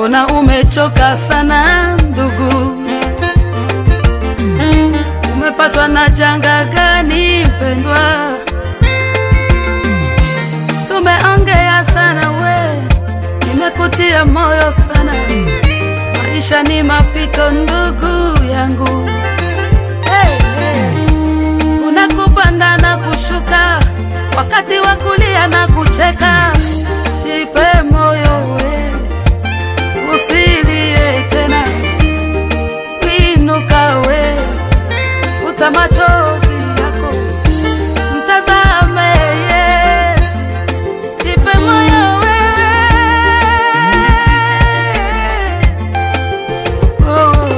mbona umechoka sana ndugu? Umepatwa na janga gani mpendwa? Tumeongea sana we, nimekutia moyo sana. Maisha ni mapito ndugu yangu. Hey, hey. Kuna kupanda na kushuka, wakati wa kulia na kucheka. Jipe moyo we, usilie tena, inuka we, futa machozi yako, mtazame Yesu, jipe moyo we. Oh.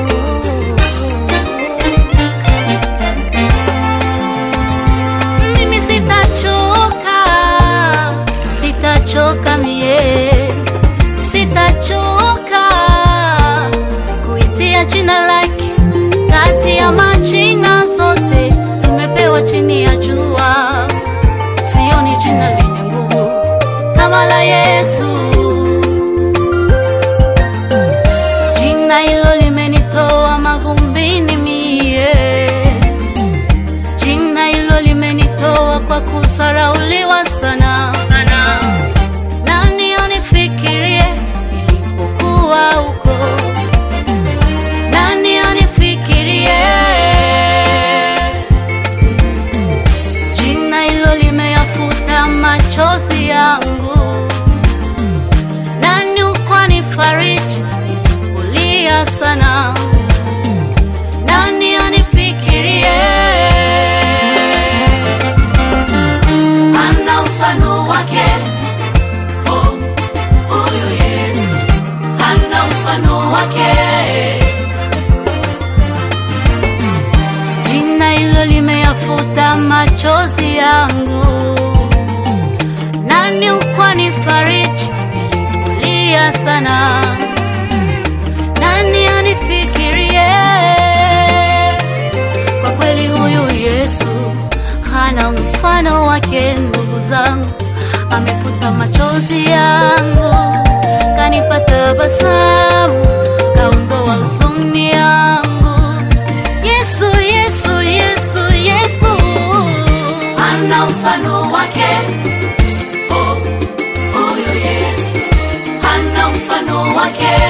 Mimi sitachoka, sitachoka mie, sitachoka kuitia jina lake kati ya majina zote tumepewa chini ya jua. Sioni jina lenye nguvu kama la Yesu. Jina hilo limenitoa mavumbini mie Jina hilo limenitoa kwa kusarauliwa sana. Nani anifikirie nilipokuwa huko? Nani anifikirie? Jina hilo limeyafuta machozi yangu. Nani ukwanifariji nilipolia sana? Nani anifikirie? Hana mfano wake oh, huyu Yesu hana mfano wake. Jina hilo limeyafuta machozi yangu. Nani ukwanifariji nilipolia sana? Nani anifikirie? Kwa kweli huyu Yesu hana mfano wake, ndugu zangu, amefuta machozi yangu, kanipa tabasamu, kaondoa huzuni yangu. Yesu, Yesu, Yesu, Yesu hana mfano wake, oh, huyu Yesu hana mfano wake.